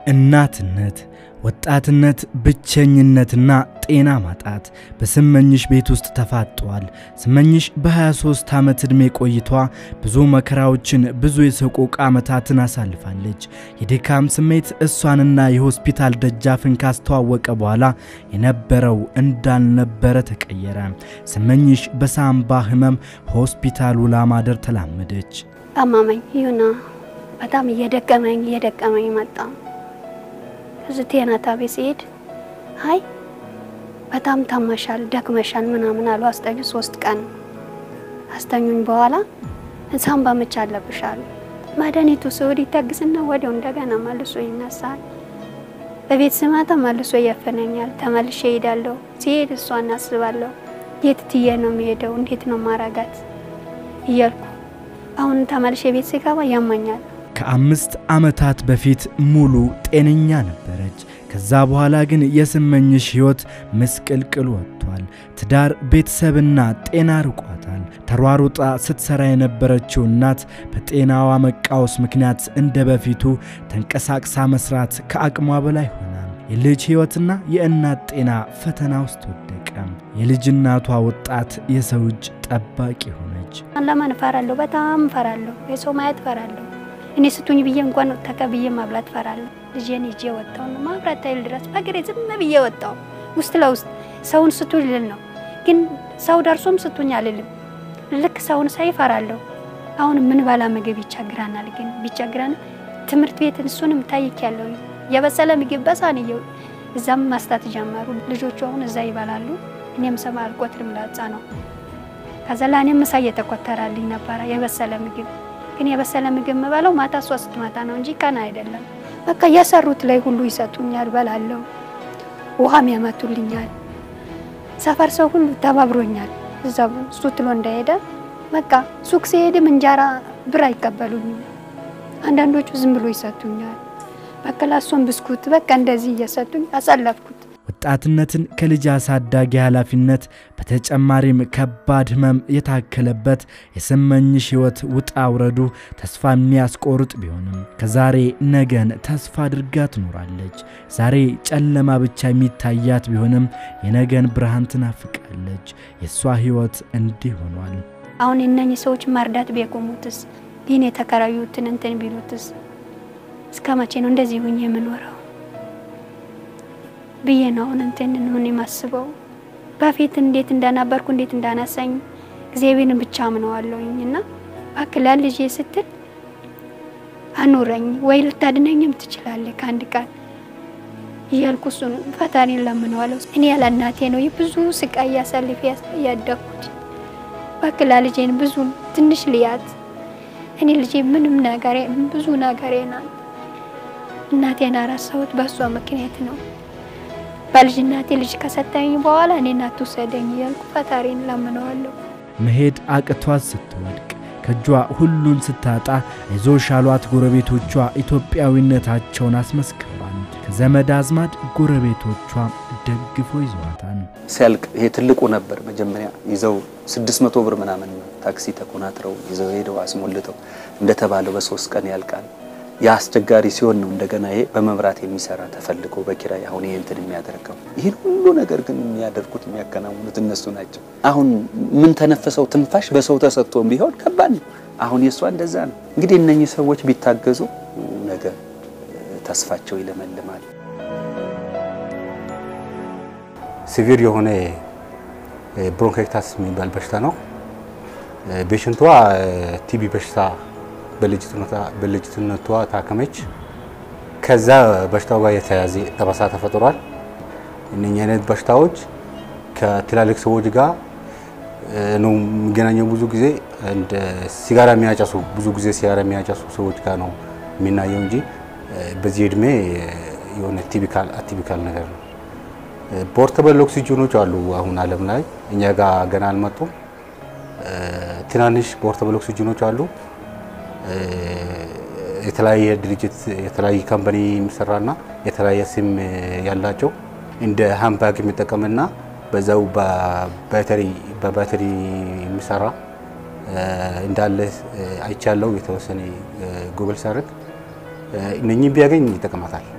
እናትነት፣ ወጣትነት፣ ብቸኝነትና ጤና ማጣት በስመኝሽ ቤት ውስጥ ተፋጠዋል። ስመኝሽ በ23 ዓመት ዕድሜ ቆይቷ ብዙ መከራዎችን ብዙ የሰቆቃ ዓመታትን አሳልፋለች። የድካም ስሜት እሷንና የሆስፒታል ደጃፍን ካስተዋወቀ በኋላ የነበረው እንዳልነበረ ተቀየረ። ስመኝሽ በሳምባ ህመም ሆስፒታል ውላ ማደር ተላመደች። አማመኝ ይሁና በጣም እየደቀመኝ እየደቀመኝ መጣ። እዚህ ጤና ጣቢያ ሲሄድ አይ በጣም ታመሻል፣ ደክመሻል ምናምን አሉ። አስተኙ ሶስት ቀን አስተኙኝ። በኋላ ሳምባ ምች አለብሽ አሉ። መድኃኒቱ ስውድ ይታግስና ወዲያው እንደገና መልሶ ይነሳል። በቤት ስመጣ መልሶ ያፈነኛል። ተመልሼ እሄዳለሁ። ሲሄድ እሷ እናስባለሁ። የት ትዬ ነው የሚሄደው? እንዴት ነው ማረጋት እያልኩ አሁን ተመልሼ ቤት ስገባ ያመኛል። ከአምስት ዓመታት በፊት ሙሉ ጤነኛ ነበረች። ከዛ በኋላ ግን የስመኝሽ ሕይወት ምስቅልቅል ወጥቷል። ትዳር፣ ቤተሰብና ጤና ርቋታል። ተሯሩጣ ስትሰራ የነበረችው እናት በጤናዋ መቃወስ ምክንያት እንደ በፊቱ ተንቀሳቅሳ መስራት ከአቅሟ በላይ ሆና የልጅ ሕይወትና የእናት ጤና ፈተና ውስጥ ወደቀ። የልጅ እናቷ ወጣት የሰው እጅ ጠባቂ ሆነች። ለማን እፈራለሁ? በጣም እፈራለሁ። የሰው ማየት እፈራለሁ። እኔ ስቱኝ ብዬ እንኳን ተቀብዬ ማብላት እፈራለሁ። ልጄን ይዤ ወጣሁ ነው ማብራት ታይል ድረስ በእግሬ ዝም ብዬ ወጣሁ። ውስጥ ለውስጥ ሰውን ስቱኝ ልል ነው፣ ግን ሰው ደርሶም ስቱኝ አልልም። ልክ ሰውን ሳይ እፈራለሁ። አሁን ምን ባላ ምግብ ይቸግረናል። ግን ቢቸግረን ትምህርት ቤት እሱንም ታይክ ያለው የበሰለ ምግብ በሳን እየው እዛም ማስታት ጀመሩ ልጆቹ። አሁን እዛ ይበላሉ። እኔም ሰማ አልቆጥርም ላጻ ነው። ከዛ ለእኔም ምሳ እየተቆጠራልኝ ነበረ የበሰለ ምግብ ግን የበሰለ ምግብ የምበለው ማታ እሷ ስትመጣ ነው እንጂ ቀን አይደለም። በቃ የሰሩት ላይ ሁሉ ይሰጡኛል፣ በላለሁ። ውሃም ያመቱልኛል። ሰፈር ሰው ሁሉ ተባብሮኛል። እዛ እሱ ትሎ እንደሄደ በቃ ሱቅ ሲሄድም እንጀራ ብር አይቀበሉኝም። አንዳንዶቹ ዝም ብሎ ይሰጡኛል። በቃ ላሷን ብስኩት በቃ እንደዚህ እየሰጡኝ አሳለፍኩት። ወጣትነትን ከልጅ አሳዳጊ ኃላፊነት በተጨማሪም ከባድ ሕመም የታከለበት የስመኝሽ ሕይወት ውጣ ውረዱ ተስፋ የሚያስቆርጥ ቢሆንም ከዛሬ ነገን ተስፋ አድርጋ ትኖራለች። ዛሬ ጨለማ ብቻ የሚታያት ቢሆንም የነገን ብርሃን ትናፍቃለች። የእሷ ሕይወት እንዲህ ሆኗል። አሁን እነኚህ ሰዎች መርዳት ቢያቆሙትስ፣ ይህን የተከራዩትን እንትን ቢሉትስ፣ እስከ መቼ ነው እንደዚህ ሁኝ የምኖረው ብዬ ነው አሁን እንትን ምን የማስበው። በፊት እንዴት እንደነበርኩ እንዴት እንዳነሳኝ እግዚአብሔርን ብቻ አምነዋለሁኝ እና እባክህ ለልጄ ስትል አኑረኝ ወይ ልታድነኝም ትችላለህ ከአንድ ቀን እያልኩ እሱን ፈጣሪን ለምነዋለሁ። እኔ ያለ እናቴ ነው ብዙ ስቃይ ያሳልፍ ያደግኩት። እባክህ ለልጄን ብዙ ትንሽ ልያት። እኔ ልጄ ምንም ነገሬ ብዙ ነገሬ ናት። እናቴን አረሳሁት በእሷ ምክንያት ነው። በልጅናቴ ልጅ ከሰጠኝ በኋላ እኔን አትውሰደኝ እያልኩ ፈጣሪን ለምነዋለሁ። መሄድ አቅቷት ስትወድቅ ከእጇ ሁሉን ስታጣ አይዞሽ ያሏት ጎረቤቶቿ ኢትዮጵያዊነታቸውን አስመስክረዋል። ከዘመድ አዝማድ ጎረቤቶቿ ደግፎ ይዘዋታል። ሲያልቅ ይሄ ትልቁ ነበር መጀመሪያ ይዘው 600 ብር ምናምን ታክሲ ተኮናትረው ይዘው ሄደው አስሞልተው እንደተባለው በሶስት ቀን ያልቃል። ያ አስቸጋሪ ሲሆን ነው እንደገና ይሄ በመብራት የሚሰራ ተፈልጎ በኪራይ አሁን ይሄ እንትን የሚያደርገው ይህን ሁሉ ነገር ግን የሚያደርጉት የሚያከናውኑት እነሱ ናቸው። አሁን ምን ተነፈሰው ትንፋሽ በሰው ተሰጥቶም ቢሆን ከባድ ነው። አሁን የእሷ እንደዛ ነው። እንግዲህ እነኚህ ሰዎች ቢታገዙ ነገ ተስፋቸው ይለመልማል። ሲቪር የሆነ ብሮንካይታስ የሚባል በሽታ ነው። ፔሽንቷ ቲቢ በሽታ በልጅነቷ ታከመች። ከዛ በሽታው ጋር የተያያዘ ጠባሳ ተፈጥሯል። እነኚህ አይነት በሽታዎች ከትላልቅ ሰዎች ጋር ነው የሚገናኘው። ብዙ ጊዜ እንደ ሲጋራ የሚያጨሱ ብዙ ጊዜ ሲጋራ የሚያጨሱ ሰዎች ጋር ነው የሚናየው እንጂ በዚህ እድሜ የሆነ ቲፒካል አቲፒካል ነገር ነው። ፖርተብል ኦክሲጅኖች አሉ አሁን ዓለም ላይ እኛ ጋር ገና አልመጡም። ትናንሽ ፖርተብል ኦክሲጅኖች አሉ። የተለያየ ድርጅት የተለያየ ካምፓኒ የሚሰራና የተለያየ ስም ያላቸው እንደ ሃምባግ የሚጠቀምና በዛው በባተሪ በባተሪ የሚሰራ እንዳለ አይቻለው። የተወሰነ ጉግል ሳርግ እነኚህ ቢያገኝ ይጠቀማታል።